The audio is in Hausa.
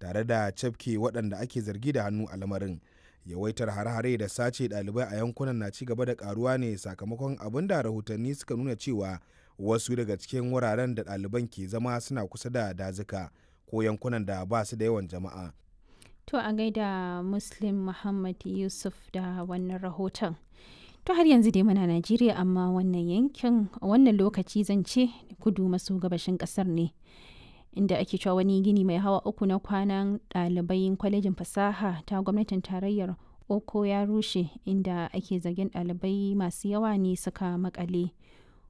tare da cafke waɗanda ake zargi da hannu a lamarin yawaitar hare-hare da sace ɗalibai a yankunan na ci gaba da karuwa ne sakamakon abin da rahotanni suka nuna cewa wasu daga cikin wuraren da ɗaliban ke zama suna kusa da dazuka ko yankunan da ba su da yawan jama'a To a gaida Muslim Muhammad Yusuf da wannan rahoton. To har yanzu dai muna Najeriya amma wannan yankin wannan lokaci zan ce kudu maso gabashin kasar ne. Inda ake cewa wani gini mai hawa uku na kwanan ɗalibai kwalejin fasaha ta gwamnatin tarayyar Oko ya rushe inda ake zargin ɗalibai masu yawa ne suka makale.